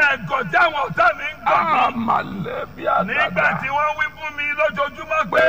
ẹ̀gọ́ tí àwọn ọ̀tá mi ń gbọ́ mi. àmàlẹ́ bí nígbà àdàdà tí wọ́n wí fún mi lójoojúmọ́ pé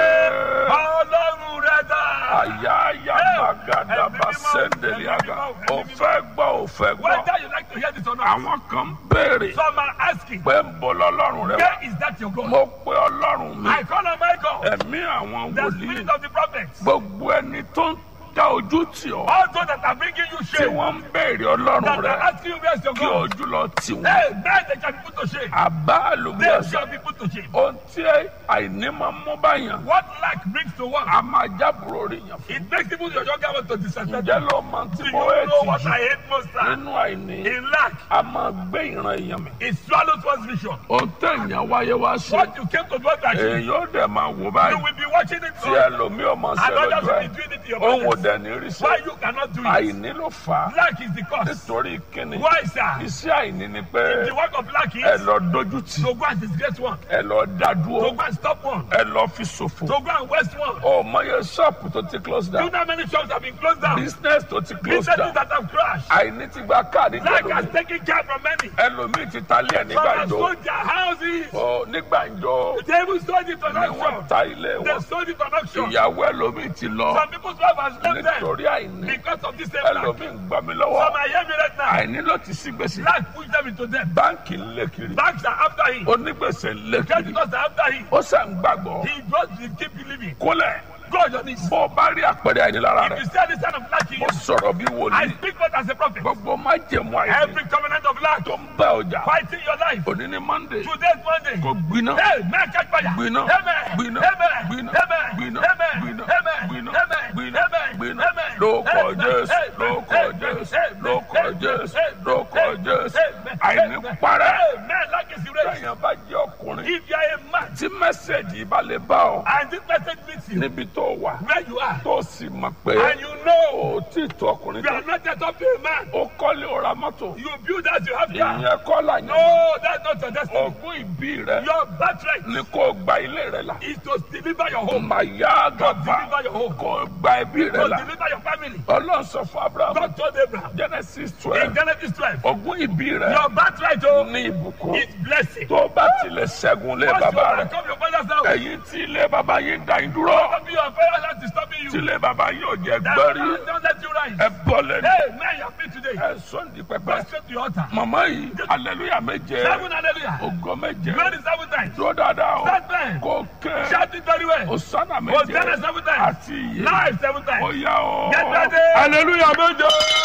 ọlọ́run rẹ dà. àyà àyà bàgàdà bá sẹ́ndẹ̀lì àgà ò fẹ́ gbọ́ ò fẹ́ gbọ́ whether you like to hear this or not. àwọn kan ń béèrè some are asking pé ń bọ̀ lọ́lọ́run rẹ wá where is that your God. mo pe ọlọ́run mi I call on my God. ẹ̀mí àwọn the wòlíì spirit of the prophets. gbogbo ẹni tó ń dá ojú tì ọ́ all those that are bringing you tí shame. wọ́n ń béèrè ọlọ́run that rẹ are asking you where is your kí God. ojú lọ tì wọ́n hey man they shall be put to shame. àbá they àlùbíàsá shall be put to shame. ohun tí àìní máa ń mú báyàn what lack brings to one. a máa jábùrò rí yàn fún it makes even your younger one to disrespect ǹjẹ́ you. ló máa ti do you mọ know what ètì I hate most jù time. nínú àìní in lack a máa gbé ìran èèyàn mi it swallows one's vision. ohun tẹ̀yàn wáyé wá ṣe what you came to do to achieve. èèyàn ó dẹ̀ máa wò you báyìí will be watching it tí so. ẹlòmíì ọmọ ṣe and others lójú will ẹ̀ be doing it to your òun ò brothers. dẹ̀ ní rí sí why you cannot do it. àìní ló fà á lack is the cause. nítorí kíni why sir. iṣẹ́ àìní ni pé the work of lack ẹ is lọ dojú tì to go and disgrace one. ẹ lọ dá to dúró go and stop one. ẹ lọ fi ṣòfò to go and waste one. ọmọ yẹn ṣọ́ọ̀pù tó ti close Do you down know how many shops have been closed down? business tó ti close Businesses down that have crashed. àìní ti gba káàdì Lack has jẹ́lómi taken care from many. ẹlòmíì ti ta ilé ẹ̀ Some nígbà have ìjọ sold their houses. ọ nígbà ìjọ They even sold it on ni wọ́n auction. ta ilé They wọn sold it on auction. ìyàwó ẹlòmíì ti lọ Some people's wife has left them nítorí àìní because of this same lack. ẹlòmíì ń gbà mí Some lọ́wọ́ are hearing me right now. àìní ló ti sí gbèsè Lack pushed them into debt. báńkì ń lé kiri Banks are after him. onígbèsè ń lé Just kiri because they're after him. ó sàn gbàgbọ́ He just will keep believing. kólẹ̀ Go on your knees. bó o bá rí àpẹẹrẹ àìní lára If rẹ you see any sign of lack in mo you, sọ̀rọ̀ bí I wòlíì speak not as a prophet. gbogbo má jẹ̀mú àìní Every covenant of lack tó ń bá ọjà fighting your life. òní ní monday Today's Monday. kò gbiná Hey, man, catch fire. gbiná Amen. gbiná Amen. gbiná Amen. gbiná Amen. gbiná Amen. gbiná Amen. gbiná Amen. gbiná Amen. lóko Amen. jésù Amen. lóko Amen. jésù Amen. lóko Amen. jésù Amen. lóko Amen. jésù Amen. àìní Amen. parẹ́ Amen. Lack is erased. lẹ́yìn bá jẹ́ ọkùnrin If you are a man tí mẹ́sẹ̀gì bá lè bá ọ and this message meets you níbi tó wà where you are tó sì mọ̀ pé and you know ó tí tó ọkùnrin you tó are not yet up to a man, ó kọ́lé ó ra mọ́tò you build as you have car. ìyẹn kọ́ là yẹn No, that's not your destiny. ogún ìbí rẹ Your birthright ni kò gba ilé rẹ là is to deliver your ó home, máa yá to àgàbà deliver your home, kò gba ẹbí rẹ to là deliver your family. ọlọ́run sọ fún abraham God told Abraham genesis in twelve Genesis 12, ogún ìbí rẹ your birthright oh, ní ìbùkún is blessing. tó bá tilẹ̀ ṣẹ́gun lé Once you bàbá rẹ overcome your father's house, ẹ̀yin tí ilé bàbá yín dá yín dúró don't be your father's house disturbing tí you. ilé bàbá yín ò jẹ́ That gbẹ́rí man don't let you rise. ẹ bọ́ lẹ́nu Hey, man, you are free today. ẹ sọ́ndì Go pẹpẹ straight to your altar. màmá yìí aleluya méje Seven hallelujah. ògo méje Glory seven times. dúró dáadáa o Stand there. kò kẹ́ Shout it very well. osana Hosanna méje seven times. àti iye Live seven times. Oya o. Get ready. Aleluya méje.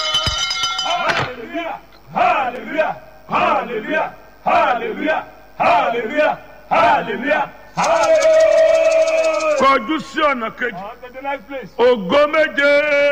Hallelujah. Hallelujah. Hallelujah. Hallelujah. Hallelujah. Hallelujah. Hallelujah. Kọjú sí ọ̀nà kejì. On to the next place. Ògo méje.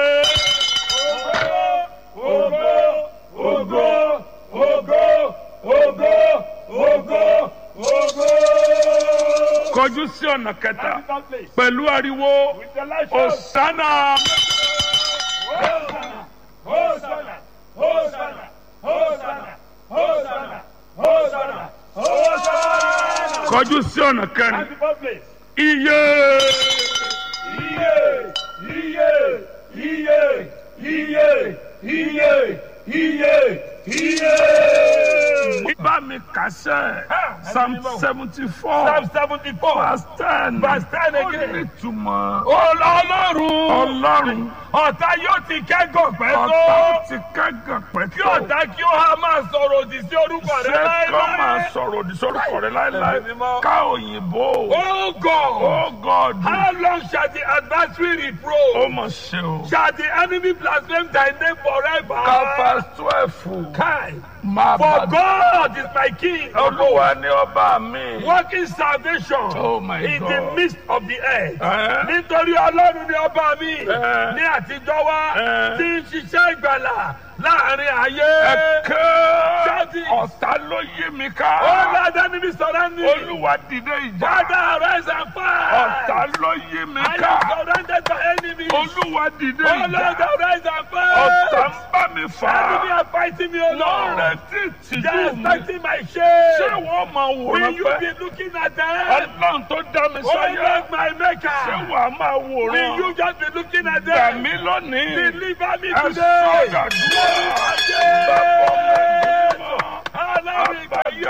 Ogo, ogo, ogo, ogo, ogo, ogo. Kọjú sí ọ̀nà kẹta. Second place. Pẹ̀lú ariwo. With the light show. Osana. Hosanna, Hosanna, Hosanna, Hosanna, Hosanna, Hosanna, Hosanna. Kọjú sí ọ̀nà kẹrin. Ninety-four place. Iye. Iye, iye, iye, iye, iye, iye, iye. Bá mi kàṣẹ́. Psalm seventy four. Psalm seventy-four. Verse ten. Verse 10 Ó again. ní ìtumọ̀. Ọlọ́run. Ọlọ́run. Ọ̀tá yóò ti kẹ́gàn pẹ́ Ọ̀tá tó. ti kẹ́gàn Kí pẹ̀tọ́. ọ̀tá kí ó há máa sọ̀rọ̀ òdì sí orúkọ rẹ Ṣé kọ́ máa láéláé. sọ̀rọ̀ òdì sórúkọ rẹ̀ láéláé? Ẹ̀mí mímọ́. Ká òyìnbó. Oh God. Oh God. How long shall the adversary Ó reproach? mọ̀ ṣe o. Shall the enemy blaspheme thy name forever? Káfá twelve. Kai. Máa For bá God is my king. Olúwa ní ọba mi. Working salvation Oh my in God. the midst of the earth. Ẹ́ Nítorí Ọlọ́run ni ọba mi Ẹ́. ní àtijọ́ wá Ẹ́. tí ń ṣiṣẹ́ ìgbàlà láàrin ayé. ẹ̀kẹ́ Jáde. ọ̀tá ló yí mi Ó ká. lọ́dọ̀ níbi sọ̀rọ̀ ní. Olúwa dìde ìjà. Father, rise and fight. Ọ̀tá ló yí mi I ká. am surrounded by enemies. Olúwa dìde Oh Lord, ìjà. rise and fight. Ọ̀tá ń bá mi fà Enemy á. are fighting me, O Lọ́rẹ̀ Lord. tí They tìjú are mi. expecting my Ṣé shame. wọ́n máa Will wòran you pẹ́? be looking at them? Ọlọ́run tó dá mi Oh sáyé. Lord, my Ṣé maker. wàá máa Will wòran? you just be looking at Gbà them? mí lónìí. Deliver me Ẹ today. sọ̀dà dúró. Bàbá ọmọ ẹ̀mí mọ́. Alábìgbà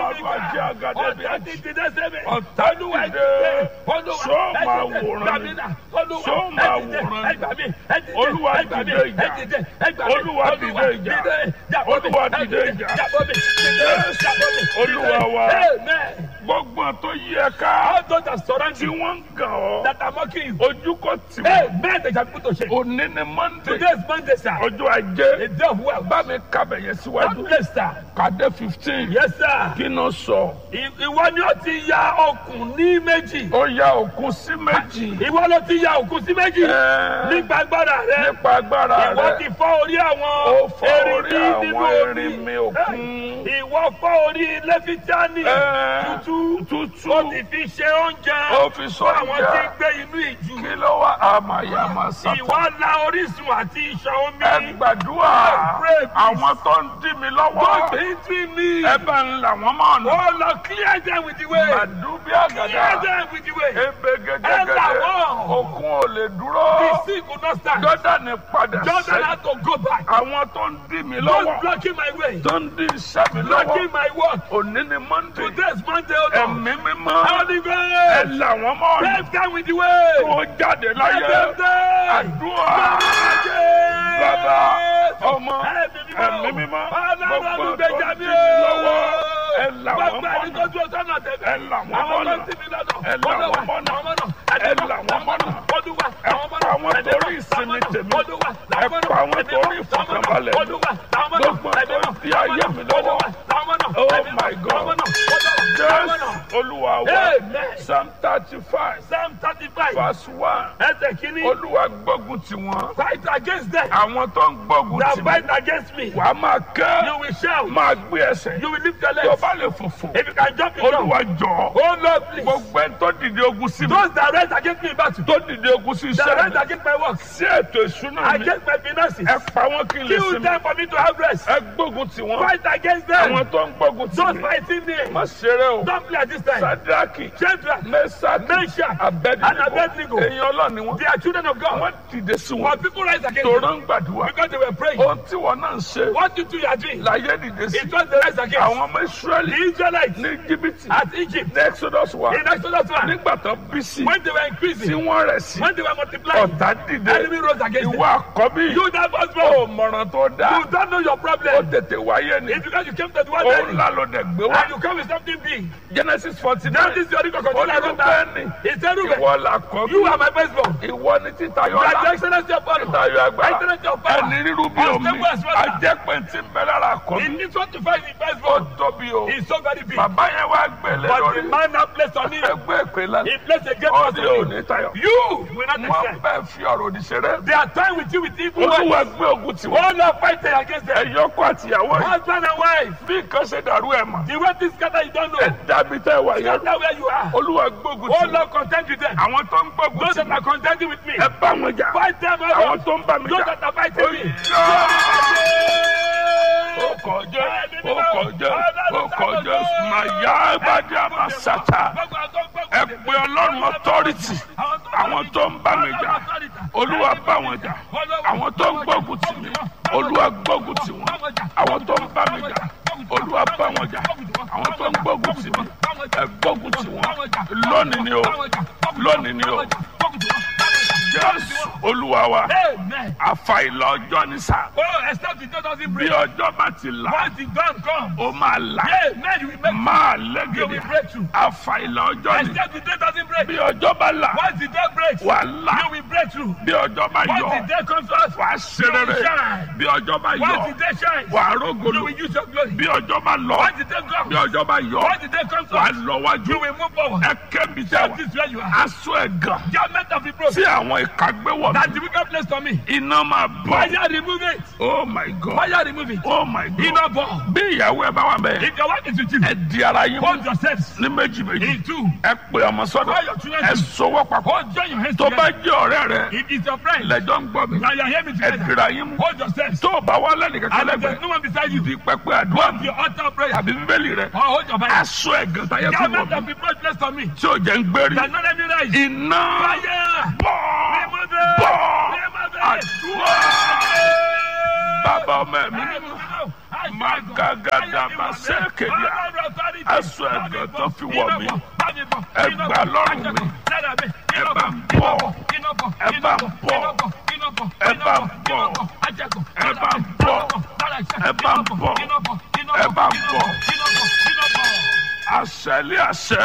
Màmá jẹ́ àgàdé bí Ọ̀tá àjì. ti dìde sẹ́mi. Ọ̀tá Olúwa dìde. dìde. Olúwa Ṣó ẹ máa dìde. wòran Gbà ni? mí là. Olúwa Ṣó ẹ máa dìde. wòran Ẹ ni? gbà mí. Ẹ dìde. Olúwa Ẹ gbà mí. dìde ìjà. Ẹ dìde. Ẹ gbà mí. Olúwa dìde ìjà. Jàbọ́ mi. Olúwa Ẹ dìde ìjà. Jàbọ́ mi. Dìde. Jàbọ́ mi. Olúwa Dìde. wa. Amen. Gbogbo tó yí ẹ ká. All those that surround Tí you, wọ́n ń gàn ọ́. that are mocking you. Ojú kò tì Hey, mí. men they shall put to shame. Òní ni Monday. Today is Monday, sir. Ọjọ́ ajé. The day of wealth. Bá mi kábẹ̀ yẹn síwájú. God bless, sir. Kàdé fifteen. Yes, sir. Kí ló sọ? I- Ìwọ ni ó ti ya okùn ní méjì. Ó ya òkun sí méjì. Ìwọ ló ti ya okùn sí méjì. Ẹ́, Nípa agbára rẹ. Nípa agbára Ìwọ ti rẹ̀. fọ́ orí Ó àwọn fọ́ orí erinmi nínú àwọn omi. erinmi òkun. Ìwọ fọ́ orí lẹ́fítíánì Ẹ́, tútú. Tútù. Ó ti fi ṣe oúnjẹ. Ó fi sọ fún àwọn tí ń ìjà. gbé inú ìjù. Kí ló wá àmàyàmà sátán? Ìwọ la orísun àti ìṣàn omi. Ẹ gbàdúrà. Pray, please. Àwọn tó ń dí mi Don't lọ́wọ́. hinder me. Ẹ bá ń là wọ́n mọ́ ọ̀nà. Oh Lord, clear them with the way. Màdúbí Clear àgàdà. them with the way. Ebe Ẹ là gẹ́gẹ́gẹ́dẹ́. wọ́n. Òkun ò lè dúró. The sea could not stand. Jọ́dánì padà Jordan sẹ́yìn. had to go back. Àwọn tó ń dí mi Don't lọ́wọ́. blocking my way. Tó ń dí iṣẹ́ mi lọ́wọ́. Blocking my work. Òní ni Monday. Today is Monday, oh Lord. Ẹ̀mí mímọ́. Holy Ẹ Ghost. là wọ́n mọ́ ọ̀nà. Bless them with the way. Tó jáde Bless láyé. them there. Àdúrà. Bàbá, ọmọ, ẹ̀mí mímọ́. Ọlọ́run Gbogbo tó gbèjà ń mi dí mi lọ́wọ́. Ẹ o. là wọ́n Gbogbo mọ́ ẹni tó ọ̀nà. dúró sọ́nà tẹ̀lé. Ẹ là wọ́n Àwọn mọ́nà. tó ti mi lọ́nà. Ẹ là wọ́n mọ́nà. Ẹ là wọ́n mọ́nà. Olúwa, Ẹ àwọn pa mọ́nà. àwọn Ẹ̀mí torí mọ́. ìsinmi Àwọn tèmi. mọ́nà. Olúwa, Ẹ àwọn pa àwọn mọ́nà. torí Ẹ̀mí mọ́. ìfọ̀kànbalẹ̀ mi. Olúwa, àwọn mọ́nà. Gbogbo Ẹ̀mí tó mọ́. di ayé mi lọ́wọ́. Olúwa, àwọn mọ́nà. Oh Ẹ̀mí mọ́. my God. Àwọn mọ́nà. Olúwa, àwọn mọ́nà. Jésù Olúwa wa. Amen. Psalm thirty-five Psalm thirty-five. verse one. Ẹsẹ̀ kìíní. Olúwa gbógun ti wọn. Fight against them. Àwọn tó ń gbógun That ti fight mi. against me. Wàá máa You kẹ́. will shout. Máa gbé ẹsẹ̀. You will lift your Tó legs. bá lè fòfò. If you can jump, you jump. Olúwa jọ̀ọ́. Oh Lord, please. Gbogbo ẹni tó dìde ogun sí mi. Those that rise against me in battle. Tó dìde ogun sí That iṣẹ́ rise mi. against my work. Sí ètò ìṣúná mi. Against my finances. Ẹ pa wọ́n kí n lè Kill sinmi. them for me to have rest. Ẹ gbógun ti wọn. Fight against them. Àwọn tó ń gbógun ti Those mi. fighting me. Má ṣeré o. Don't play at this time. Sadraki. Shadrach, Mẹ́sàkì. Meshach, and Abednego. Abednego. Èèyàn ọlọ́run ni wọ́n. They are children of God. Wọ́n dìde sí wọn. But people rise against Tòró them ń gbàdúrà. because they were praying. Ohun tí wọn náà ń ṣe. What you do, you are doing. Láyé dìde sí. It was the rise against Àwọn ọmọ Ísírẹ́lì the Israelites ní Íjíbítì. at Egypt. Ní Exodus wa. In Exodus 1, Nígbà tó bí sí. when they were Tí increasing, wọ́n rẹ̀ sí. when they were multiplying, Ọ̀tá dìde. enemy rose against them. Ìwọ àkọ́bí. You that was Ó born. mọ̀ràn tó dáa. You don't know your Ó problem. tètè wáyé ni. It's because you came to the world Ó early. ńlá ló dẹ̀ gbé wá. And you come with something big. Genesis forty Now nine. this is your record. Ó Continue ní like that. Rúbẹ́nì. He said, Ruben, Ìwọ làkọ́bí. you are my firstborn. Ìwọ ni títayọ You are the ọlá. excellency of honor. Títayọ agbára. Excellence of power. Ẹni rírú bí omi. Unstable as water. Ajẹ́pẹ̀ tí ń bẹ lára He àkọ́bí. needs what to find in Ó firstborn. tóbi o. He's so very big. Bàbá yẹn wá gbèlè But the lórí. man now placed on him. Ẹgbẹ́ ìpè lánàá. He placed a great Ó trust ní on òní him. tayọ. You will not Wọ́n accept. bẹ́ẹ̀ fi ọ̀rọ̀ òdì ṣeré. They are time with you with evil Olúwa words. gbé ogun tì wọ́n. Oh Lord, fighting against them. Ẹ̀yọ́kọ̀ àtìyàwó yìí. Husband and wife. Bí nǹkan ṣe dàrú ẹ̀ mọ̀. The way this scatter, you don't Ẹ know. dàbí tẹ́ wà yẹn. Scatter where you are. Olúwa gbógun Oh tì wọ́n. Lord, contend with them. Àwọn tó ń gbógun Those tì that are wọ́n. contending with me. Ẹ bá wọn jà. Fight them, oh Àwọn Lord. tó ń bá mi Those jà. that are fighting me. Ó kọjá, ó kọjá, ó kọjá, màyà ìbàdí àmàsàtà. Ẹ pe Ọlọ́run authority. Àwọn tó ń bá mi jà. Olúwa bá wọn jà. Àwọn tó ń gbógun tì mí. Olúwa gbógun tì wọ́n. Àwọn tó ń bá mi jà. Olúwa bá wọn jà. Àwọn tó ń gbógun tì mí. Ẹ gbógun tì wọ́n. Lónìí ni o. Lónìí ni o. Jésù Olúwa wa. Amen. Àfàìlà ọjọ́ ní sá. Oh, except the door doesn't Bí break. ọjọ́ bá ti là, Once the dawn comes, ó máa là. Amen, you will make Máa you will lẹ́gẹ̀dẹ̀. break through. Àfàìlà ọjọ́ ni. Except the day doesn't break. Bí ọjọ́ bá là, Once the day breaks, wà là. you will break through. Bí ọjọ́ bá Once yọ, the day comes to us, wà á ṣe rere. Bí ọjọ́ bá once yọ, the day shines, wà á you rógolo. will use your glory. Bí ọjọ́ bá lọ, Once the day bí comes, ọjọ́ bá yọ, once the day comes to wà á us, lọ wájú. you will move forward. Ẹ kẹ́bi tẹ́ That wà. is where you are. Aṣọ ẹ̀gàn Garment of reproach tí àwọn ìka gbé wọ̀ that mí. the wicked place to me. Iná máa bọ̀. Fire remove it. Oh my God. Fire remove it. Oh my God. Iná bọ̀. Bí ìyàwó ẹ bá wà bẹ́ẹ̀, If your wife is with you, ẹ di ara yín mú hold yourselves ní méjì méjì. in two. Ẹ pè ọmọ sọ́dọ̀. Call your children Ẹ to- sọwọ́ papọ̀. Hold join your hands Tó bá together. jẹ́ ọ̀rẹ́ rẹ, If it's your friend, lẹ́jọ́ ń gbọ́ mi. now you are hearing me Ẹ together. dira yín mú. Hold yourselves. Tó o bá wá lẹ́nìkan And if kẹlẹ́gbẹ̀ẹ́, there's no one beside you, di pẹpẹ àdúrà hold your altar of prayer. àbí bíbélì rẹ. Or hold your Bible. Aṣọ ẹ̀gàn táyé fi wọ̀ Garment mí. of reproach placed on me. Tí ò jẹ́ ń gbérí. That not let me rise. Iná Fire. bọ̀ Remove it. bọ̀ Remove it. àdúrà. Bàbá ọmọ ẹ̀mí mímọ́. Magagadama sẹ́kẹ̀díà. Aṣọ ẹ̀gàn tó fi wọ̀ mí. Ẹ gbà lọ́rùn mi. Ẹ bá ń bọ̀. Ẹ bá ń bọ̀. Ẹ bá ń bọ̀. Ẹ bá ń bọ̀. Ẹ bá ń bọ̀. Ẹ bá ń bọ̀. Àṣẹlé àṣẹ.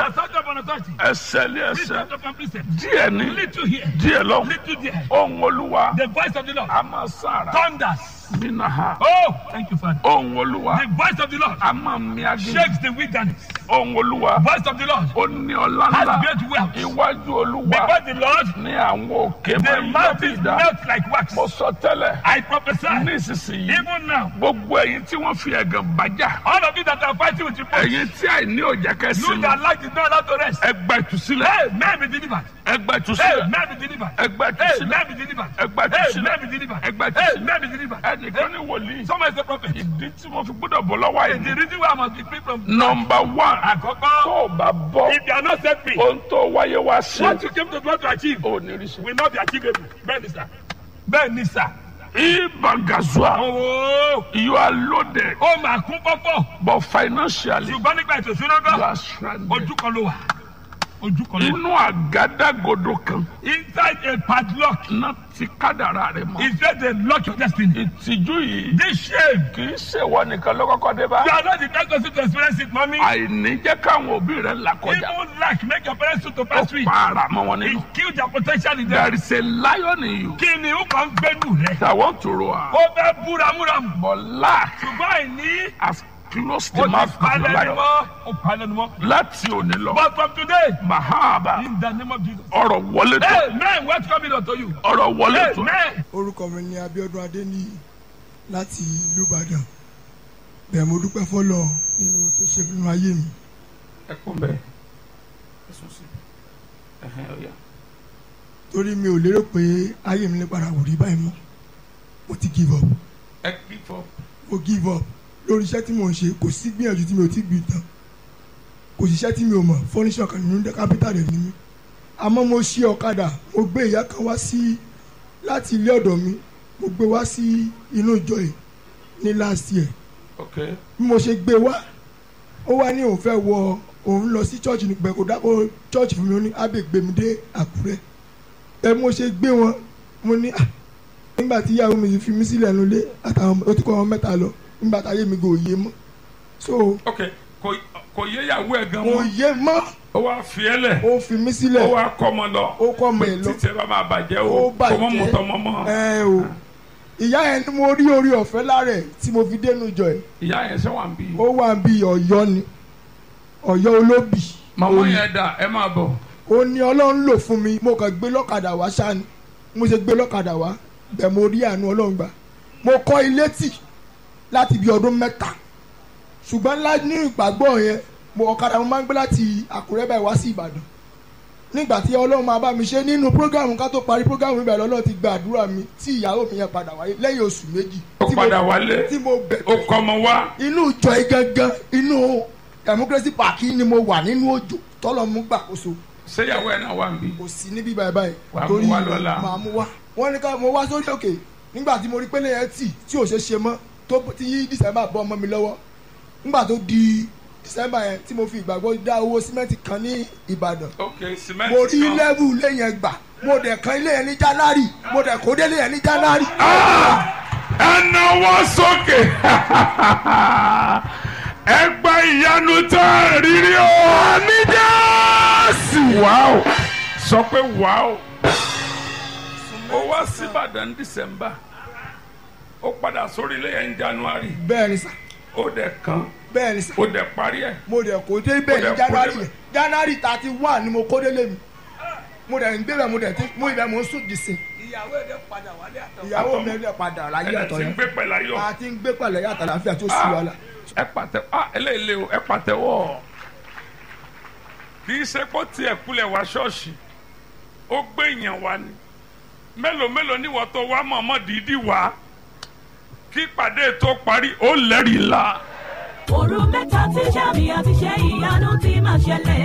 Ẹsẹ̀lé ẹsẹ̀. Díẹ̀ ní. Little here, Díẹ̀ lọ́hùn. little there. Ohun Olúwa. The voice of the Lord A máa sára. thunders. Nínú ha. Oh, thank you, Father. Ohun Olúwa. The voice of the Lord A máa mi agé. shakes the wilderness. Ohun Olúwa. Voice of the Lord Ó ní ọlá has ńlá. great wealth. Iwájú Olúwa. Because the Lord, Ní àwọn òkè the máa ń yọ bí mountains ìdá. melt like wax. Mo sọ tẹ́lẹ̀. I prophesy, Nísinsìnyí. even now, Gbogbo ẹ̀yin tí wọ́n fi ẹ̀gàn bàjá. all of you that are fighting with your body, Ẹ̀yin tí àìní òjá you kẹ́sìn. that like is not allowed to rest. Ẹ gba ìtúsílẹ̀. Hey, man be delivered. Ẹ gba Hey, ìtúsílẹ̀. man be delivered. Ẹ gba Hey, ìtúsílẹ̀. man be delivered. Ẹ gba Hey, ìtúsílẹ̀. man be delivered. Ẹ gba Hey, ìtúsílẹ̀. man be delivered. Ẹnìkan ní wòlíì. Someone is a prophet. Ìdí tí mo fi gbọ́dọ̀ bọ̀ lọ́wọ́ The àìní. reason why I must be free from Nọmba one. Àkọ́kọ́, Tó o bá bọ́. if you are not set free, Ohun tó wáyé wá sí. what you came to do to achieve Ò ní rí sí. will not be achievable. Bẹ́ẹ̀ ni sà. Bẹ́ẹ̀ ni sà. Ibangazua. Owó You are loaded. ó máa kún pọ́pọ́. But financially. Ṣùgbọ́n nígbà ètò ìṣúná You gan, are stranded. ojú kan ló wà. Ojú kan ló wà. Inú àgádágodo kan. Inside a padlock Náà ti kádàrá rẹ̀ mọ́. is where they lock your destiny. Ìtìjú yìí. This shame, Kì í ṣèwọ nìkan ló kọ́kọ́ dé bá. you are not the first person to experience it, mommy. Àìní jẹ́ káwọn òbí rẹ̀ là kọjá. Even lack make your parents to Ó pass through it. para mọ́ wọn It nínú. kill their potential in There them. is a lion in you Kí ni ó kàn ń gbẹ́nu rẹ̀? that want to roar. Ó fẹ́ búramúramù. But lack Ṣùgbọ́n àìní has closed ó the ti mouth of the palẹ̀ ni lion. mọ́. Ó palẹ̀ ni mọ́. Láti òní lọ. But from today, Mahaba. in the name of Jesus. Ọ̀rọ̀ wọlé tó. Hey, man, what's coming unto you? Ọ̀rọ̀ wọlé Hey, tó. man. orúkọ mi ni Abíọ́dún Adéníyì láti ìlú Ìbàdàn bẹ́ẹ̀ mo dúpẹ́ fọlọ nínú tó ṣe nínú ayé mi Ẹ kún bẹ́ẹ̀. Ẹ sùn sí. Ẹhẹ́n ọ̀yà. torí mi ò lérò pé ayé mi lè padà wò rí báyìí mọ́ mo ti give up Ẹ kí fọ́. mo give up lórí iṣẹ́ tí mo ń ṣe kò sí gbìyànjú tí mi ò ti gbìn tán kò sí iṣẹ́ tí mi ò mọ̀ fọ́níṣọ̀ kan nínú kápítà rẹ̀ ní mi àmọ́ mo ṣí ọ̀kadà mo gbé ìyá kan wá sí láti ilé ọ̀dọ̀ mi mo gbé wá sí inú ìjọ yìí ní last year Ok. bí mo ṣe gbé wá ó wá ní òun fẹ́ wọ òun lọ sí church nígbà kó dákó church fún mi ó ní ábẹ́ gbé mi dé àkúrẹ́ ẹ mo ṣe gbé wọn mo ní "Ah, nígbà tí ìyàwó mi fi mí sílẹ̀ nulẹ̀ àtàwọn ó ti kọ́ wọn mẹ́ta lọ nígbà táyé mi kò yé mọ́ so Ok. Kò kò yé ìyàwó ẹ̀ gan kò mọ́. yé mọ́ Ó wá fi ẹ́ lẹ̀. ó fi mí Ó sílẹ̀ wá kọ́ ọmọ lọ. ó kọ́ ọmọ ẹ̀ lọ Títí ẹ bá máa bàjẹ́ ó o. Kò mọ́ bàjẹ́ mọ́tọ́ mọ́ mọ́. ẹ o ìyá yẹn ni mo rí orí ọ̀fẹ́ lára ẹ̀ tí mo fi dénú jọ ẹ̀ Ìyá yẹn ṣé wà ń bí. ó wà bí ọ̀yọ́ ni ọ̀yọ́ olóbì Màmá yẹn dà ẹ máa bọ̀. ó ní ọlọ́run lò fún mi mo kàn gbé lọ́kadà wá ṣáni mo ṣe gbé lọ́kadà wá bẹ́ẹ̀ mo rí àánú ọlọ́run gbà mo kọ́ ilé tì láti bí ọdún mẹ́ta ṣùgbọ́n ńlá ní ìgbàgbọ́ yẹn mo ọ̀kadà mo máa ń gbé láti àkúrẹ́ báyìí wá sí ìbàdàn nígbà tí ọlọ́run máa bá mi ṣe nínú prógámù ká tó parí prógámù ibẹ̀ lọ́lọ́run ti gba àdúrà mi tí ìyàwó mi yẹn padà wáyé lẹ́yìn oṣù méjì Ó tí mo- padà wálé. tí mo bẹ̀ Ó kọ́ ọmọ wá. inú ìjọ yìí gangan inú democracy park yìí ni mo wà nínú òjò tọ́lọ́ mú gbàkóso Ṣé ìyàwó ẹ̀ náà wà ń bí. kò sí níbí báyìí báyìí Wà á mú wá lọ́la. màá mú wá wọ́n ní ká mo wá sórí òkè nígbà tí mo rí pélé yẹn tì tí ò ṣe ṣe mọ́ tó tí yí december bọ́ ọmọ mi lọ́wọ́ nígbà tó di december yẹn tí mo fi ìgbàgbọ́ dá owó símẹ́ǹtì kan ní ìbàdàn Ok cement mo rí kan. lẹ́bù ilé yẹn gbà mo dẹ̀ kan ilé yẹn ní january mo dẹ̀ kó délé yẹn ní january. ẹ náwó sókè ẹ gba ìyanu tó rírí o ní jésù wàá sọ pé wàá ó wá síbàdàn dísẹ́mbà ó padà sórí ilé yẹn ní january bẹ́ẹ̀ ni sà ó dẹ̀ kan bẹ́ẹ̀ ni sà ó dẹ̀ parí ẹ̀ mo dẹ̀ kó dé bẹ́ẹ̀ Mo dẹ̀ ní kó january débẹ̀. yẹn january thirty one ni mo kó délé mi mo dẹ̀ ń gbé bẹ́ẹ̀ mo dẹ̀ ti mo ibẹ̀ mo ń sùn dìsìn Ìyàwó ẹ̀ dẹ̀ padà wálé àtọ̀. ìyàwó mi ẹ̀ padà láyé ẹ̀ àtọ̀ ti ń yẹn gbé pẹ̀lú ayọ̀ a ti ń gbé pẹ̀lẹ́ yàtọ̀ láfíà tó sì wàhálà. ẹ pàtẹ ah eléyìí lé o ẹ pàtẹ́wọ́ kì í ṣe kó tiẹ̀ kulẹ̀ wá ṣọ́ọ̀ṣì ó gbé èèyàn wá ni mélòó mélòó ni wọ́n tó wá mọ̀ọ́mọ́ dídí wá kí ìpàdé tó parí ó lẹ́rìí la òru mẹ́ta tí sàmì àti ṣe ìyanu ti máa ṣẹlẹ̀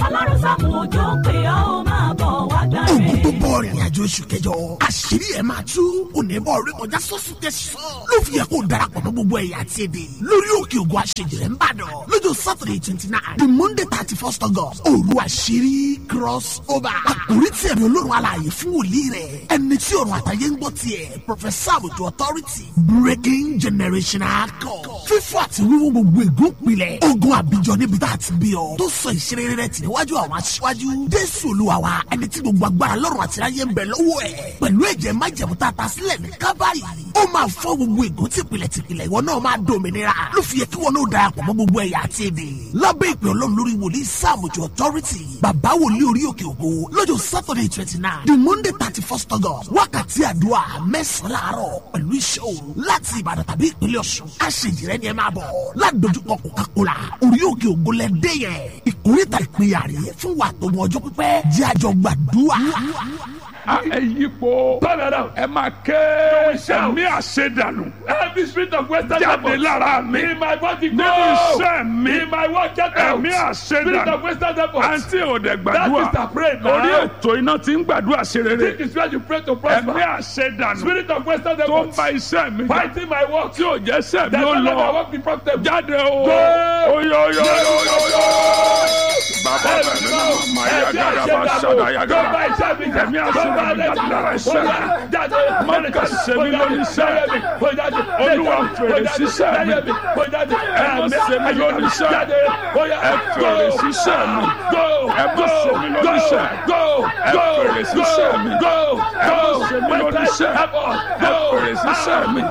ọlọ́run sàmù òjò pé ó máa bọ̀ wá gbà ogun tó rẹ̀. bọ̀ rìnrìn àjò oṣù kẹjọ àṣírí ẹ̀ máa tú onímọ̀ orí kọjá sọ́sùn tẹ̀sán ló fi yẹ kó darapọ̀ mọ́ gbogbo ẹ̀yà àti èdè lórí òkè ògùn àṣejìrẹ́ ń bàdàn lọ́jọ́ saturday twenty nine the monday thirty first august òru àṣírí cross over àkórí tí ẹ̀mí olórun alààyè fún wòlíì rẹ̀ ẹni tí ọ̀run àtàyè ń gbọ́ tiẹ̀ professor àbùtù authority breaking generational code fífọ́ àti wíwú gbogbo ègún pilẹ̀ ogun àbíjọ níbi tá a ti bí ọ tó sọ ìṣeré rẹ̀ tì níwájú àwọn aṣíwájú jésù olúwa wa ẹni tí gbogbo agbára lọ́rùn àti ayé ń bẹ lọ́wọ́ ẹ̀ pẹ̀lú ẹ̀jẹ̀ májẹ̀mú tá a ta sílẹ̀ ní kábàárì ó máa fọ́ gbogbo ègún tìpìlẹ̀ tìpìlẹ̀ ìwọ náà máa dòmìnira ló fi yẹ kí wọn náà darapọ̀ mọ́ gbogbo ẹ̀yà àti èdè lábẹ́ ìpè ọlọ́run lórí wòlíì sáàmùjọ authority bàbá wòlíì orí òkè ògo lọ́jọ́ saturday twenty nine the monday thirty first august wákàtí àdúrà mẹ́sàn-án láàárọ̀ pẹ̀lú iṣẹ́ òru láti ìbàdàn tàbí ìpínlẹ̀ ọ̀ṣun àṣejìrẹ́ ni ẹ máa bọ̀ ládojúkọ coca-cola orí òkè ògo lẹ́dẹ́ yẹn ìkórìtà ìpínyà rèé fún wa tó mọ ọjọ́ pípẹ́ jẹ́ àjọ gbàdúrà. a ẹ yípo Turn around. ẹ máa ké shout. ẹ̀mí àṣedànù Every spirit of Western jáde devil lára mi in my body go. nínú iṣẹ́ mi In my work, get out. ẹ̀mí Spirit of àṣedànù Western devil. àǹtí òde That gbàdúrà is the prayer now. orí ètò iná ti ń gbàdúrà ṣe rere This is where you pray to ẹ̀mí prosper. àṣedànù Spirit of Western tó devil. ń ba iṣẹ́ mi jà Fighting my work. tí ò jẹ́ sẹ́ mi That ó will let my lọ work be profitable. jáde o Go. oyoyoyoyoyo bàbá bẹ̀ mi náà máa yá gàdá bá ṣàdá yá gàdá ẹ̀mí àṣedànù jáde lára iṣẹ́ mi Mọ́kà sẹ́mi lórí iṣẹ́. Olúwa fèrè síṣẹ́ mi. Ẹ má sẹ́mi lórí iṣẹ́. Ẹ fèrè síṣẹ́ mi. Ẹ má sẹ́mi lórí iṣẹ́. Ẹ fèrè síṣẹ́ mi. Ẹ má sẹ́mi lórí iṣẹ́. Ẹ fèrè síṣẹ́ mi.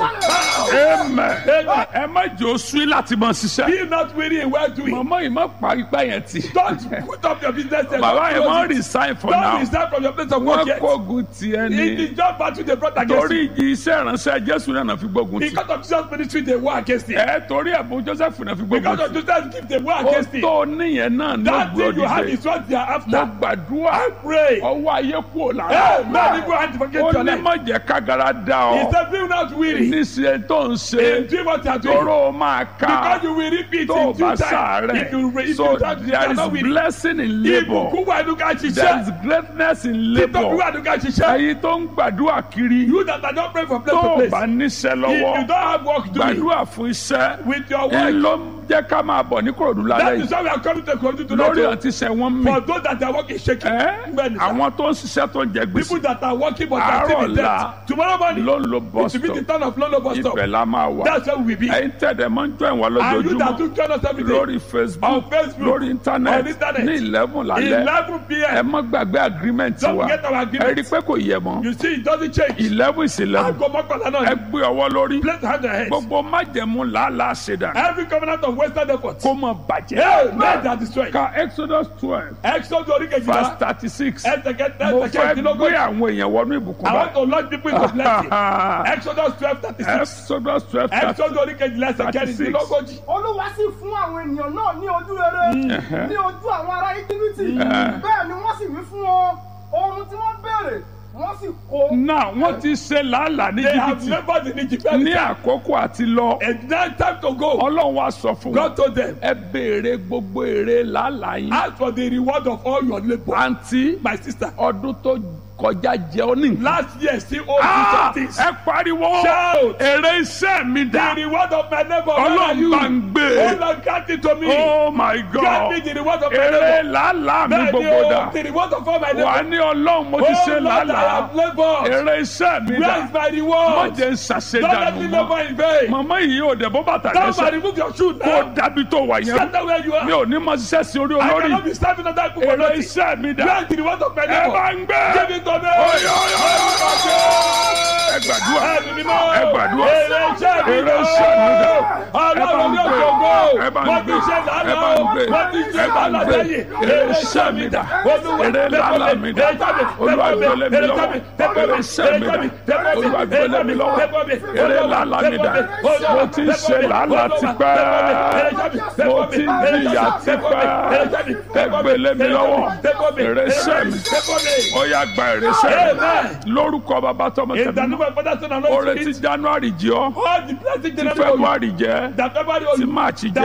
Amen. Ẹ má jẹ́ oṣù láti mọ ṣiṣẹ́. Be not weary in well doing. Màmá yìí má parí pẹ́ yẹn tì. Don't put up your business there. Bàbá yẹn Don't má close it. resign for Don't now. resign from your place of work Wọ́n yet. kógun tiẹ̀ It ni. is just battle they brought against Torí you. ìjì iṣẹ́ ìránṣẹ́ Jésù náà fi gbógun tì. Because of Jesus' ministry, they war against it. Ẹ torí ẹ̀bùn Joseph náà fi gbógun Because tì. of Jesus' gift, they war ó against it. tó níyẹn náà ní That thing you have ògbódìde is what they are mo after. gbàdúrà Pray. ọwọ́ ayé kú ò lára Hey, man, if you have to forget ó your ní life. má jẹ́ kágara dá He ọ said, be not weary. níṣẹ́ tó ń ṣe In doing what you are doing. tóró máa ká Because you will repeat tó o in due bá time. If you, sàárẹ̀ if so you, don't- if you there are is not weary. blessing in labour Ìbùkún wà nínú ká there is ṣiṣẹ́. greatness in Títọ́jú labour wà nínú ká ṣiṣẹ́. èyí tó ń gbàdúrà kiri You that are not praying from place tó to o place. bá níṣẹ́ If you lọ́wọ́ don't have work doing gbàdúrà fún iṣẹ́ with your ń work, ló ń jẹ́ ká máa bọ̀ ní kòròdú that lálẹ́ is yìí why we are coming to Kogi tonight. lórí o. àti sẹ́wọ́n mi. For those that are working shaking. Ẹ́, Bẹ́ẹ̀ni sir. àwọn tó ń ṣiṣẹ́ tó ń jẹ People gbèsè that are working but are still in Àárọ̀ debt. ọ̀la Tomorrow morning, ló ń lo it bus will be the stop turn of Lolo bus stop. ibẹ̀ la máa wà That's where we will be. ẹ̀yin tẹ̀dẹ̀ máa ń jọ ìwà And you that lójoojúmọ́ do join us every day. lórí facebook On Facebook, lórí on internet internet. ní eleven lálẹ́ 11 ẹ p.m. má gbàgbé agreement Don't wa forget our ẹ agreement. rí i pé kò yẹ mọ́ You see, it doesn't change. eleven is eleven Aago mọ́kànlá ẹ náà. gbé ọwọ́ lórí Place hand on head. gbogbo májẹ̀mú làálàá ṣẹ̀dá Every covenant of Western effort. kó mọ bàjẹ́ Hey, men that destroy. ka exodus twelve Exodus orí verse kejìlá. thirty six Ẹsẹ̀ kẹta mo ẹsẹ̀ fẹ́ gbé kẹrìndínlógójì. àwọn èèyàn wọnú ìbùkún I want báyìí. to launch people into blessing. Exodus twelve thirty six. Exodus twelve thirty Exodus orí kejìlá ẹsẹ̀ 36. kẹrìndínlógójì. olúwa sì fún àwọn ènìyàn náà ní ojú rere ní ojú àwọn ará íjíbítì bẹ́ẹ̀ ni wọ́n sì wí fún wọn ohun tí wọ́n béèrè wọ́n sì kó. náà wọ́n ti ṣe làálàá ní They have jìbìtì labored in Egypt. ní àkókò àti lọ And now time to go. ọlọ́run wa sọ fún wọn God told them, ẹ béèrè gbogbo èrè làálàá yín ask for the reward of all your labour. àǹtí My sister, ọdún tó kọjá jẹ ọ ní. last year still owes you Ah, some things. ẹ pariwo Shout. èrè iṣẹ́ mi The dà reward of my labour, where are ọlọ́run you? bá ń gbé Oh Lord, grant it to me. oh my Grant god me the reward of my èrè labour. làálàá mi Bẹ́ẹ̀ni gbogbo o, dà the reward of all my wà labour. ní ọlọ́run mo ti Oh ṣe Lord, I làálàá have laboured. èrè iṣẹ́ mi Where dà is my má reward? jẹ́ ń Don't let ṣàṣedànù me mọ́ labour in vain. màmá yìí ò dẹ̀ bó bàtà Somebody lẹ́sẹ̀ remove your shoe kó now. dábì tó wà yẹn Stand where you mi are. ò ní mọ ṣiṣẹ́ sí orí I olórí cannot be serving other people for èrè nothing. iṣẹ́ mi dà Where is the reward of my ẹ bá labour? ń gbé Give it to me. Oyo, oyo, oyo, ẹ gbàdúrà Ẹ̀mí mímọ́. ẹ gbàdúrà Èrè iṣẹ́ mi èrè iṣẹ́ mi dà Ọlọ́run ní ẹ bá ń òkè ògo. gbé ẹ bá ń Wọ́n gbé ti ṣe ẹ bá lánàá ń o. gbé Wọ́n ti ṣe ẹ bá ń lánàá gbé lẹ́yìn. èrè iṣẹ́ mi dà Olúwa, èrè làálàá mi dà olúwa gbélé mi lọ́wọ́ èrè iṣẹ́ mi dà olúwa gbélé mi lọ́wọ́ èrè làálàá mi dà mo ti ń ṣe làálàá tipẹ́ mo ti ń jìyà tipẹ́ ẹ gbélé mi lọ́wọ́ èrè iṣẹ́ mi ó yá gba èrè iṣẹ́ mi Amen. lórúkọ bàbá tọmọ In the tẹmí name of Father, Son, and oore Holy ti Spirit. january jẹ ọ All the blessings ti in the february jẹ that February ti owes you, march that jẹ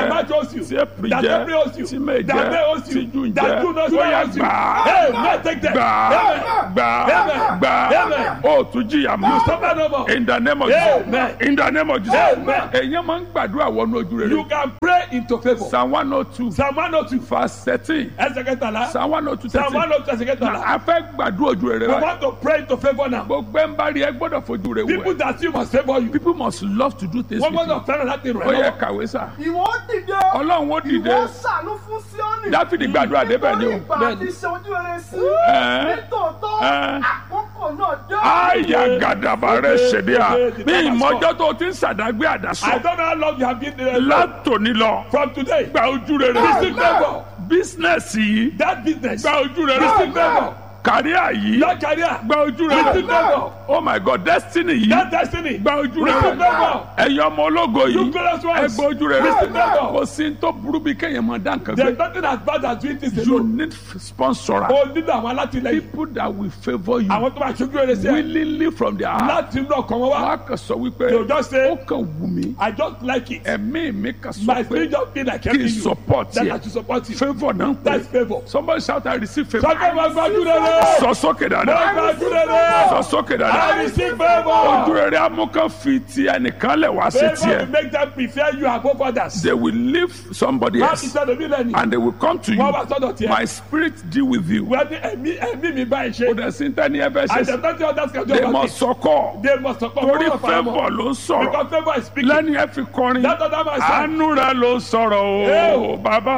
That might owes you. tí èpì That jẹ́ April owes you. tí mè That May jẹ́ owes you. tí jù That jẹ́ June owes ó yẹ you. gbà á Hey, man, take them. gbà á Amen. gbà á Amen. gbà á Amen. ó tún jìyà mọ́ Suffer no more. in the name of Jesus Amen. in the name of Jesus Amen. èyàn máa ń gbàdúrà wọnú ojú rere You can pray into favour. psalm one oh two Psalm one oh two. verse thirteen Ẹsẹ̀ kẹtàlá. psalm one oh two Psalm one thirteen oh two ẹsẹ̀ kẹtàlá. a fẹ́ gbàdúrà ojú rere We wa want to pray into favour now. gbogbo ẹ̀ ń bá rí ẹ gbọ́dọ̀ fojú rẹ People wẹ̀ that see must favour you. people must love to do things Wọ́n with gbọ́dọ̀ you fẹ́ràn láti rẹ̀ ó yẹ lọ́wọ́. kàwé sá ìwọ dìde ọlọ́run ó dìde ìwọ ṣàánú fún Síónì dáfídì gbàdúrà débẹ̀ ni o nítorí ìgbà àti ṣe ojú rere sí Ẹ́. nítòótọ́ Ẹ́. àkókò náà dé. àyà gàdàbà rẹ ṣèdí à bí ìmọ̀jọ́ tó ti ń sàdágbé I àdásọ don't know how long you have been there. látòní lọ From today. gba ojú rere Receive favour. bísínẹ́sì yìí That business. gba ojú rere Receive favour. kàríà yìí That career. gba ojú rere Receive favour. oh my god destiny yìí That destiny. gba ojú Receive rere favour. ẹ̀yin ọmọ ológo You yìí glorious ẹ ones. gba ojú rere Receive favour. kò sí ní tó burú bí kéèyàn máa dá nǹkan There is gbé nothing as bad as doing this you alone. need sponsor O nílò àwọn alátìlẹyìn. people that will favour you Àwọn tó máa ṣojú rere sí ẹ. willingly from their heart Láti inú ọkàn wọn wá. wọ́n á kàn sọ wípé They will just say, ó kàn wù mí I just like it. ẹ̀mí mi kàn sọ My pé spirit just feel like kí helping n you. support That I yẹ should support you. favour náà ń That's pè favour. somebody shout I receive favour Sọ́kẹ́ máa gbájú rere. sọ sókè Máa dáadáa gbájú rere. sọ sókè I dáadáa receive ojú favour. rere amúkan fi ti ẹnìkan lẹ̀ wá sí Favour will tiẹ̀ make them prefer you above others. they will leave somebody Má ti else sọ́dọ̀ mí lẹ́nu. and they will come to Wọ́n wá you sọ́dọ̀ tiẹ̀. my spirit deal with you Wọ́n ní ẹ̀mí ẹ̀mí mi báyìí kò ṣe. dẹ̀ sí tẹ́ni ẹ fẹ́ ṣe And the sí plenty others can do they about must it. sọkọ They must support torí one of our favour more. ló ń sọ̀rọ̀ Because favour is speaking. lẹ́ni ẹ fi kọrin That other man said. àánú rẹ ló sọ̀rọ̀ o Hey. bàbá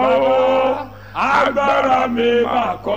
o agbára mi máa kọ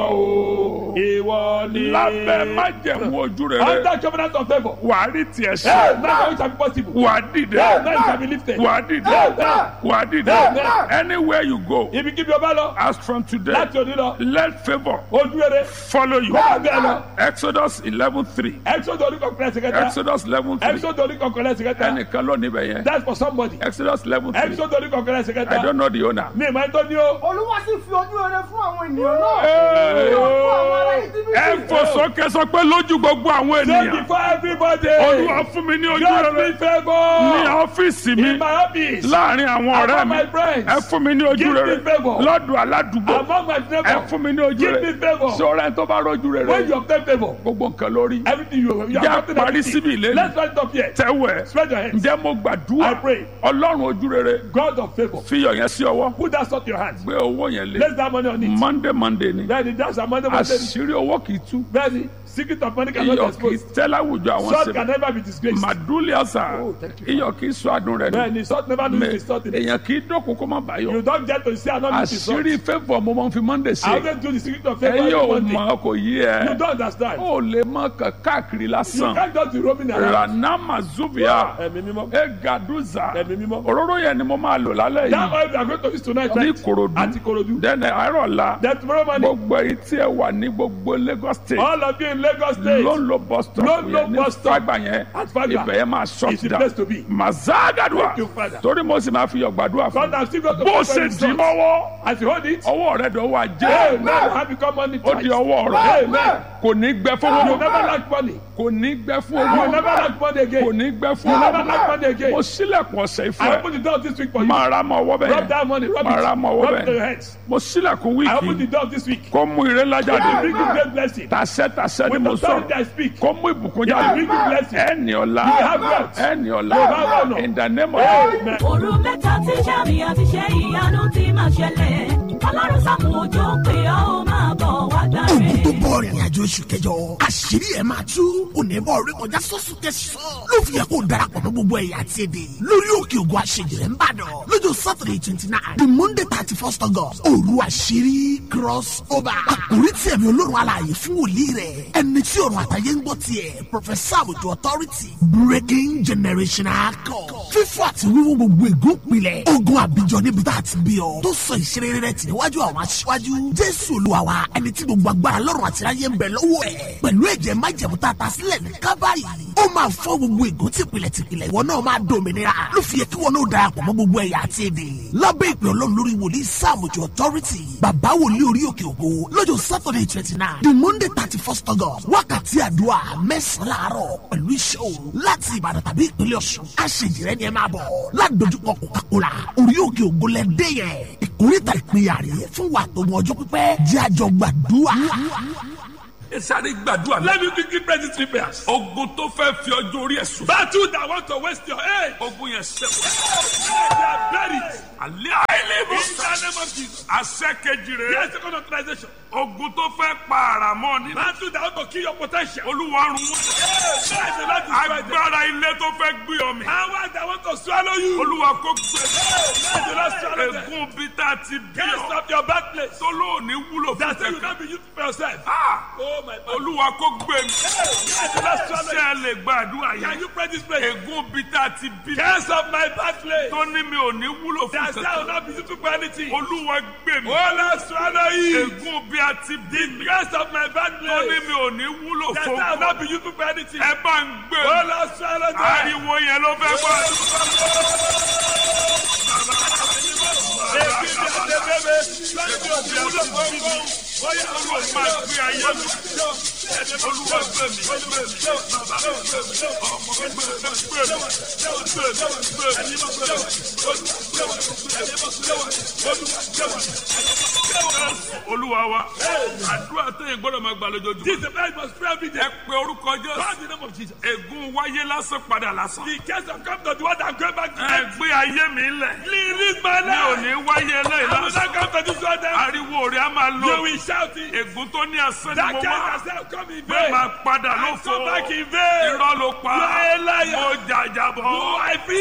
o ìwọ ni. lábẹ́ májẹ̀mú ojú rere under covenant of favour. wà á rí tiẹ̀ Hey, ṣe now it shall be possible. wà á dìde Hey, now it shall be lifted. wà á dìde Hey. wà á dìde Hey. anywhere you go Ibi kíbi ọba lọ. as from today Láti òní lọ. let favour Ojú rere. follow you Kó máa bẹ́ẹ̀ lọ. exodus eleven three Exodus orí kọ̀ọ̀kan ẹsẹ̀ kẹta. exodus eleven three Exodus orí kọ̀ọ̀kan ẹsẹ̀ kẹta. ẹnìkan ló níbẹ̀ yẹn That's for somebody. exodus eleven three Exodus orí kọ̀ọ̀kan ẹsẹ̀ i kẹta. don't know the owner. Mi ìmọ̀ ẹ̀tọ́ ni o. olúwa sì fi ojú rere fún àwọn ènìyàn náà Hey. ní ojú àwọn ará íjíbítì ẹ fò sókè sọ pé lójú gbogbo àwọn Say ènìyàn before everybody. olúwa fún mi ní ojú God rere be favour. ní ọ́fíìsì mi In my office. láàrin àwọn ọ̀rẹ́ Among mi my friends. ẹ fún mi ní ojú Give me rere favour. lọ́dọ̀ aládùúgbò Among my ẹ neighbours. fún mi ní ojú Give rere me favour. sọ̀rọ̀ ẹ tó bá rọ́jú When rere you obtain favour. gbogbo nǹkan lórí Everything you you Jẹ́ have gotten parí everything. síbi ìlérí. Let's stand up here. tẹ́wẹ̀ Spread your hands. ǹjẹ́ mo gbàdúrà I pray. ọlọ́run ojú rere God of favour. fi iyọ̀ yẹn sí ọwọ́ Put that salt in your hand. gbé owó yẹn lé Place that money on it. monday monday ni Bẹ́ẹ̀ni that's our money money. àṣírí owó kì í tú Bẹ́ẹ̀ni secret of money cannot be iyọ̀ kì í exposed. tẹ́ láwùjọ àwọn Salt sèbè can never be disgraced. màdúlì ọ̀sà Oh, thank you, iyọ̀ kì í sọ àdùn rẹ̀ ni Bẹ́ẹ̀ni salt never lose its salt in it. èèyàn kì í dọ́kun kó má bàyọ̀ You don't get to see another lose its salt. àṣírí favour mo máa ń fi monday I ṣe always do the secret of favour ẹ̀yin ò every Monday. mọ̀ kò yí You ẹ don't understand. ó lè mọ kàn káàkiri You lásán can't just be roaming around. ranama zuvia Ẹ̀mí mímọ́. egaduza Ẹ̀mí mímọ́. òróró yẹn ni mo máa lò lálẹ́ That yìí oil we are going to use tonight ní right? Ìkòròdú Àti Korodu. dẹ́nẹ̀ àárọ̀la Then tomorrow morning. gbogbo èyí tí ẹ wà ní gbogbo Lagos state All of you in Lagos State. ló ń lo bus stop Ló ń lo yẹn ní bus stop. fagba yẹn At Fagba. ibẹ̀ yẹn máa It's shut the down place to be. mazagadua Thank you, Father. torí mo sì máa fi yọ̀ gbàdúrà fún God has still got to bó pray ṣe for his dì sons. mọ́wọ́ As you hold it. ọwọ́ rẹ̀ dọ̀wọ́ Amen. ajé Have become money ó di twice. ọwọ́ rẹ̀ Amen. kò ní gbẹ fún You owó never lack money. kò ní gbẹ fún You owó never lack money kò again. ní gbẹ fún You never owó lack money again. mo sílẹ̀kùn ọ̀sẹ̀ I ìfẹ́ open the door this week for you. máa ra mọ́ ọwọ́ Rub bẹ́ẹ̀ that money. Rub máa ra it. mọ́ ọwọ́ Rub it to your bẹ́ẹ̀ hands. mo sílẹ̀kùn I open the wíìkì door this week. kó mú ire ńlá I jáde bring you great blessing. tàṣẹ tàṣẹ ni With mo authority I sọ̀rọ̀ speak. kó mú ìbùkún I jáde bring you blessing. ẹni ọ̀la have wealth. ẹni ọ̀la You have honor. in the name of Amen. òru mẹ́ta tí sàmì àti ṣe ìyanu ti máa ṣẹlẹ̀ ọlọ́run sàmù òjò pé ó máa bọ̀ wá gbà Ogun tó rẹ̀. bọ̀ rìnrìn àjò oṣù kẹjọ. Àṣírí ẹ̀ máa tú. Onímọ̀ orí kọjá sọ́sùn tẹ̀sán. Ló fi yẹ kó darapọ̀ mọ́ gbogbo ẹ̀yà àti èdè. Lórí òkè ògùn àṣejìrẹ́ ń bàdàn. Lọ́jọ́ Saturday twenty nine. The Monday thirty first August. Òru àṣírí cross over. Àkòrí tí ẹ̀mí olórun alààyè fún wòlíì rẹ̀. Ẹni tí ọ̀run àtàyè ń gbọ́ tiẹ̀. Professor Àbùjọ Authority. Breaking generational code. Fífọ́ àti wíwú gbogbo ègún pilẹ̀. Ogun àbíjọ níbi tá a ti bí ọ. Tó sọ ìṣeré rẹ̀ tì níwájú àwọn aṣíwájú. Jésù Olúwa wa ẹni tí gbogbo agbára lọ́rùn àti ráyé ń bẹ lọ́wọ́ ẹ̀ pẹ̀lú ẹ̀jẹ̀ májẹ̀mú tá a ta sílẹ̀ ní kábàárì ó máa fọ́ gbogbo ègún tìpìlẹ̀ tìpìlẹ̀ ìwọ náà máa dòmìnira ló fi yẹ kí wọn náà darapọ̀ mọ́ gbogbo ẹ̀yà àti èdè lábẹ́ ìpè ọlọ́run lórí wòlíì sáàmùjọ authority bàbá wòlíì orí òkè ògo lọ́jọ́ saturday twenty nine the monday thirty first august wákàtí àdúrà mẹ́sàn-án láàárọ̀ pẹ̀lú iṣẹ́ òru láti ìbàdàn tàbí ìpínlẹ̀ ọ̀ṣun aṣèjìrẹ́ ni ẹ máa bọ̀ ládojúkọ coca-cola orí òkè ògo lẹ́dẹ́ yẹn ìkórìtà ìpínyà rèé fún wa tó mọ ọjọ́ pípẹ́ jẹ́ àjọ gbàdúrà. ẹ sáré gbàdúrà Let me quickly pray these three prayers. ogun tó fẹ́ fi ọjọ́ orí ẹ̀ sùn. Battle that want to waste your age. ogun yẹn sẹ́wọ̀n. They are buried. alẹ́ àìlèbó. In the name of Jesus. àṣẹ kejì rẹ̀. Here's second authorization. ogun tó fẹ́ pa àràmọ́ nínú. Battle that want to kill your potential. olúwa run wọ́n. Let the Lord destroy them. agbára ilé tó fẹ́ gbé ọmọ. Power that want to swallow you. olúwa kó gbé. Let the Lord swallow them. ègún bí tá a ti bí Can't ọ. stop your birthplace. tó lóòní wúlò fún That say you kẹ̀kẹ́. not be used for yourself. Ah! Oh my God. olúwa kó gbé mi. Let the Lord swallow ṣé you. ẹ lè gbàdúrà Can yẹn. you pray this prayer? ègún bí tá a ti bí. Can't stop my birthplace. tó ní mi ò ní wúlò fún That say I will kẹ̀kẹ́. not be used for anything. olúwa gbé mi. Oh Lord swallow you. ègún bí a ti bí mi. Can't stop my tó ní birthplace. mi ò ní wúlò That fún say I will not kẹ̀kẹ́. be used for anything. ẹ bá ń gbé Oh mi. Lord swallow them. ariwo yẹn ló fẹ́ gbọ́. olúwa máa gbé ayé mi. olúwa gbé mi. gbé mi. bàbá gbé mi. ọmọ gbé mi. gbé mi. gbé mi. gbé mi. olúwa wa àdúrà tẹ̀yìn gbọ́dọ̀ máa gbà lójoojúmọ́. This is the man must pray every day. ẹ pe orúkọ Call jésù. the name of Jesus. ègún wáyé lásán padà lásán. The case of come to the one that go back to ẹ them. gbé ayé mi lẹ̀. Release my mi ò life. ní wáyé eléyìí I will lásán. not come to this one then. ariwo rẹ̀ á máa You lọ. will shout it. ègún tó ní asán ni That mo case wá. has now come in bẹ́ẹ̀ vain. máa padà I lófo. come back in vain. irọ́ ló pa. You are a liar. mo jàjàbọ̀. Oh, I feel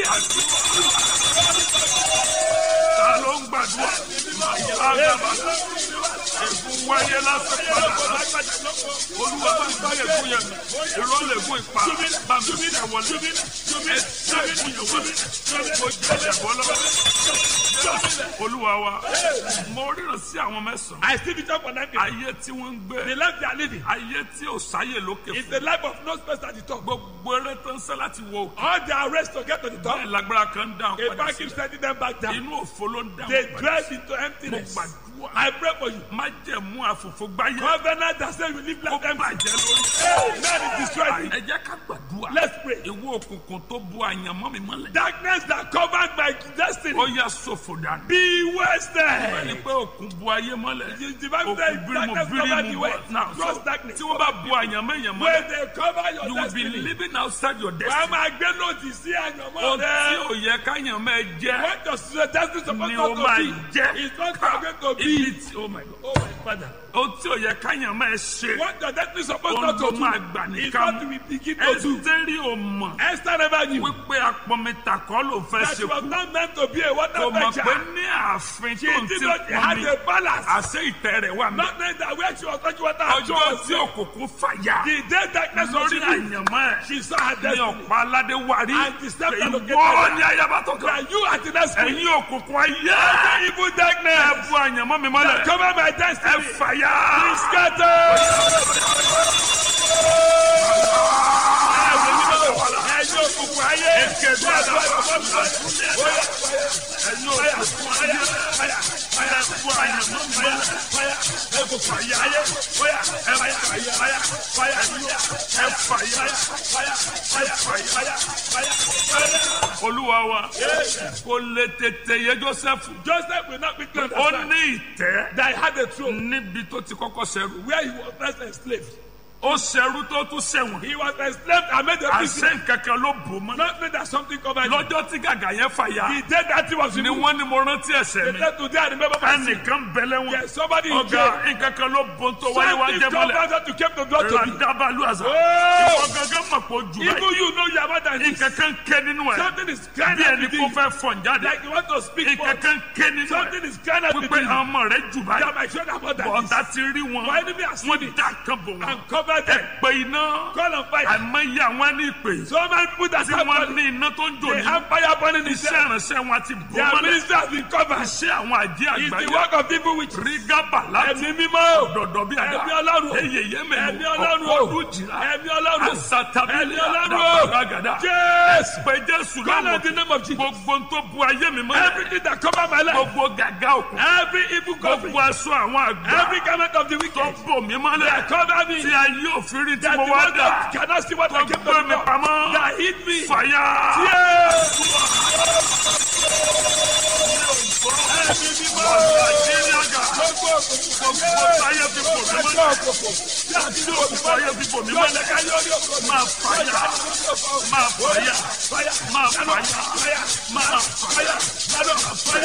ta ló ń gbàdúrà. àgàbà. ègún wáyé lásán padà lásán. olúwa bá ń bá ègún yẹn mi. irọ́ lè gún ipa. bá mi ṣe wọlé. ẹ ṣe ègún yẹn wọlé. mo jàjàbọ̀ lọ́wọ́. olúwa wa mo ríran sí àwọn mẹ́sàn-án. I still be talking for nine people. ayé tí wọ́n ń gbé. The life they are living ayé tí ò sáyè lókè is fún. the life of no space at the top. gbogbo eré tó ń sẹ́ láti wo òkè. All their race to get to the top. bẹ́ẹ̀ lágbára kan ń dáhùn A padà back keeps sílẹ̀. sending them back down. inú òfo ló ń They dáhùn padà drive sílẹ̀. into mo emptiness. gbàdúrà. I pray for you. má jẹ̀ mú àfòfò gbáyé. Covenant that says you live ó like empty. bàjẹ́ lórí. Hey, man is destroyed. ẹ jẹ́ ká gbàdúrà. Let's pray. ìwọ òkùnkùn tó bu àyànmọ́ mi mọ́lẹ̀. Darkness that covered my destiny. ó yà sọ̀fò dànù. Be ẹni wasted. pé òkun bu ayé mọ́lẹ̀. The divine òkun says bírímù darkness covered the bírímù way. bọ̀. náà Cross so darkness. tí wọ́n bá bu àyànmọ́ èèyàn When mọ́lẹ̀. they cover your you will be destiny. living outside your Wọ́n á destiny. máa gbé lòdì sí àyànmọ́ ohun tí rẹ̀. ò yẹ káyànmọ́ ẹ jẹ́. What does your destiny supposed ni not o to máa be? jẹ́ It's not going to ibi be. tí oh my god Oh my father. ohun tí ò yẹ káyàn máa ṣe What your destiny supposed ohun not tó to máa do. gbà It's nìkan what we begin to do. ẹsítẹ́rì ò mọ̀ Esther never knew wípé apọ̀mìtà kọ́ ló fẹ́ that ṣe she was kú not meant to be a water kò mọ̀ pé fetcher. ní ààfin She tó ń did ti not pọ̀ have mi a balance. àṣẹ ìtẹ́ rẹ̀ wà mí Not knowing that where she was touching water, she ọjọ́ was tí òkùnkùn fàyà The day darkness was lórí revealed, àyànmọ́ ẹ̀ she saw her ní destiny. ọ̀pá aládé wárí And the step that located ìwọ her. ní ayaba tó kàn That you are the next queen. ẹ̀yin òkùnkùn ayé Evil ẹ darkness. bu àyànmọ́ mi mọ́lẹ̀ Cover my ẹ destiny. fàyà. Be scattered. Ẹ̀yin òkùnkùn ayé. Èkéde àdàbà ẹ̀yin òkùnkùn ayé ẹ bu àyànmọ́ mi mọ́lẹ̀ ẹ fàyà ẹ fàyà ẹ fàyà ẹ fàyà. olúwa wa kò lè tètè yé joseph Joseph will not be clean. ó ní ìtẹ́ That he had a throne níbi tó ti kọ́kọ́ ṣẹrú where he was first enslaved. ó ṣẹrú tó tún ṣẹ̀wọ̀n He was enslaved and made a prisoner. àṣẹ nkankan ló bò mọ́ Not knowing that something covered him. lọ́jọ́ tí gàgà yẹn fàyà The day that he was ni removed. wọ́n ní mo rántí ẹ̀ṣẹ̀ The mi day today I remember my sin. ẹnìkan bẹ̀lẹ̀ wọn Yes, somebody in ọ̀gá jail. nkankan ló bò tó wáyé wá Something jẹ́ mọ́lẹ̀ covered that you kept the blood to me. radabalu àzà Oh! ìwọ gangan mọ̀ pé ojú Even báyìí you know you are more than this. nkankan ké nínú ẹ̀ Something is crying bí out ẹni within kó you. fẹ́ fọ̀n jáde Like you want to speak for nkankan ké nínú Something ẹ̀ is crying out wípé within you. ọmọ rẹ̀ jù báyìí That my children are more than bọ̀dá this. ti rí wọn My enemy has seen wọ́n it dá kan bò wọn and covered over ẹ them. pé iná Call on fire. àìmọye àwọn ní ìpè So many people that tí have wọ́n money. ní iná tó ń jò They ní have fire burning in iṣẹ́ them. ìránṣẹ́ wọn ti bò Their mọ́lẹ̀ ministry has been covered. iṣẹ́ àwọn àjẹ́ It's the àgbáyé work of people which rígábà láti ẹ̀mí mímọ́. dọ̀dọ̀ bí àdá Ẹ̀mí Ọlọ́run. eyè yémẹ̀ Ẹ̀mí Ọlọ́run. ọ̀pọ̀ jìrà Ẹ̀mí Ọlọ́run. asatabi Ẹ̀mí Ọlọ́run. àdàbàràgàdà Yes. pé jésù Call on the lọ́wọ́ name of Jesus. gbogbo tó bu ayé mi mọ́lẹ̀ Everything that cover my life. gbogbo gàgà òkun Every evil covering. gbogbo aṣọ àwọn àgbà Every garment of the tó wicked. bò mí mọ́lẹ̀ That cover me. tí ayé òfin rí tí That mo the wá one dà that cannot see what tó I came to gbé mi do. pamọ́ That hit me. fàyà. Yes. Ẹ̀mí mímọ́. Nàìjíríà gbogbo ayé fi bò mí mọ́lẹ̀ tí òkú ayé fi bò mí mọ́lẹ̀ máa fàyà máa fàyà máa fàyà máa fàyà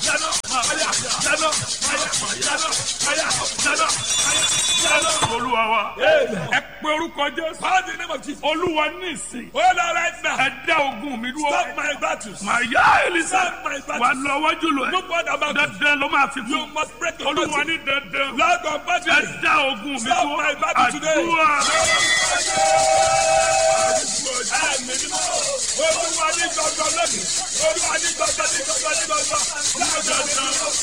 olúwa wa ẹ pé orúkọ jésù Call the name of Jesus. olúwa ní ìsìn Hold on right now. ẹ dá ogun mi dúró Stop my battles. màá yá elisa Stop my wà battles. lọ wájú lọ No ẹ more about it. dandan ló máa fi You kú must break the olúwa battle. ní dandan Lord of ẹ battle. dá ogun mi Stop dúró my battle today. àdúrà Ẹ̀mí mímọ́. Olúwa ní gbọ̀ngàn lónìí. Olúwa ní gbọ̀ngàn ní gbọ̀ngàn ní gbọ̀ngàn.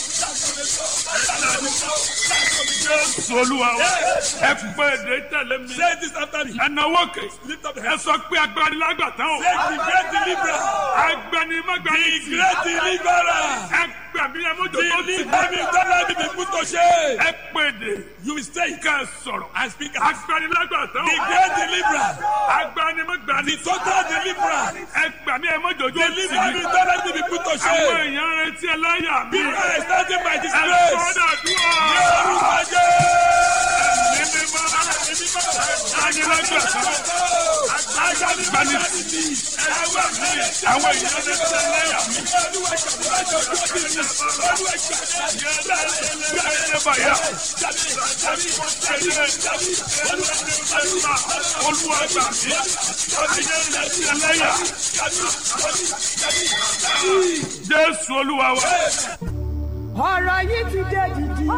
jésù olúwa wa ẹ pé èdè tẹ̀lé mi Say this after me. ẹ náwó kè Lift up the ẹ hands. sọ pé agbani lágbàtà o Say the great deliverer. agbani magbani The great deliverer. ẹ gbàmí ẹ mójú tó ti Deliver me, don't let me be put to shame. ẹ pé èdè You will stay. ká ẹ sọ̀rọ̀ I speak as agbani lágbàtà the o great deliverer. agbani magbani The total deliverer. ẹ gbàmí ẹ mójú tó ti Deliver me, don't let me be put to àwọn shame. èèyàn retí ẹlẹ́yà mi People are standing by this ẹ place. sọ́dọ̀ dúrọ̀ Yorùbá jẹ́. ní mímọ́ agbani lágbàtà agbani àwọn èèyàn retí ẹlẹ́yà mi. Jésù olúwa wa. ọ̀rọ̀ yìí ti dé dìdì.